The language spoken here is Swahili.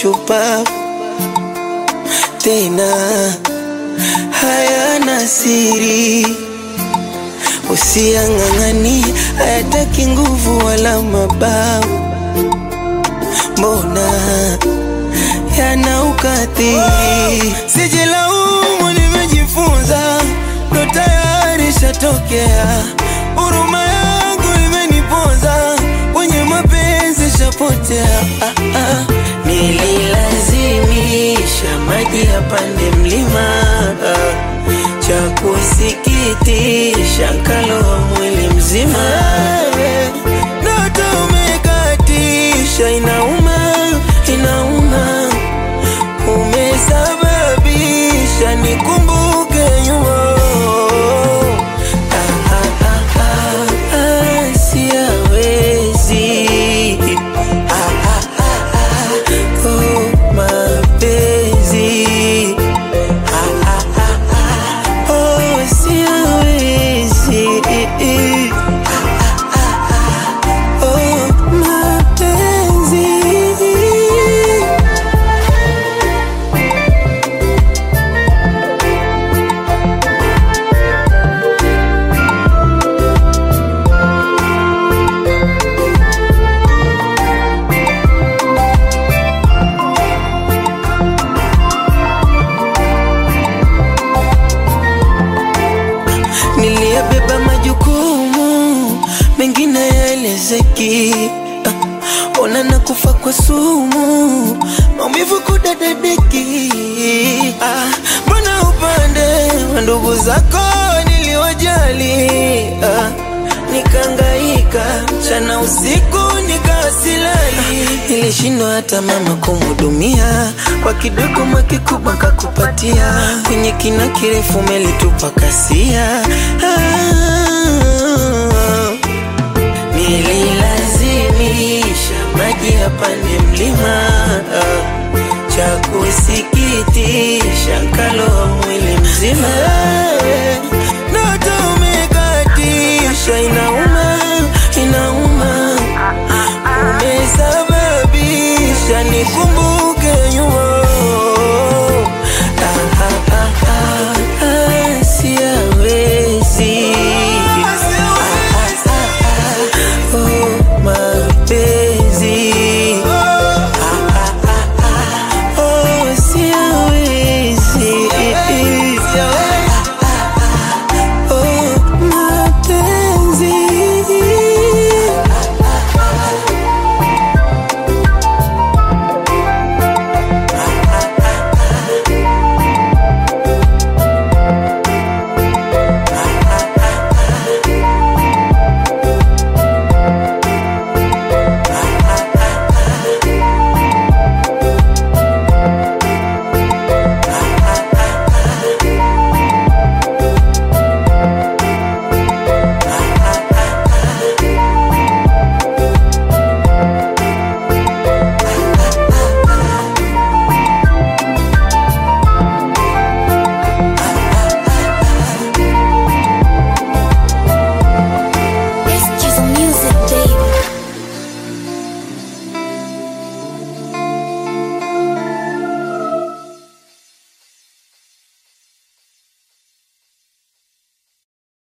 shupavu tena hayana siri, usiang'ang'ani, hayataki nguvu wala mabavu, mbona yana ukatili. Sijilaumu, nimejifunza, ndo tayari shatokea. Huruma yangu imeniponza, kwenye mapenzi shapotea. Ah, ah. Nililazimisha maji yapande mlima, cha kusikitisha kaloa mwili mzima. Ndoto umekatisha, inauma, inauma, umesababisha nikumbuke nyuma. Ah, ah, ah, ah, ah, siawezi. Ah, ah, ah, ah, oh, mapenzi. Ah, ah, ah, ah, oh, siawezi. Ah, ah, ah, ah, oh, mapenzi. Niliyabeba majukumu mengine yaelezeki. Ah, Ona na kufa kwa sumu, maumivu kudadadeki. Ah, Mbona upande wa ndugu zako niliwajali? Ah, Nikaangaika mchana usiku nikawa silali. Nilishindwa hata mama kumhudumia, kwa kidogo makikubwa kakupatia, kwenye kina kirefu melitupa kasia. Ah, Nililazimisha maji yapande mlima, cha kusikitisha kaloa mwili mzima. Ndoto umekatisha, inauma, inauma, umesababisha nikum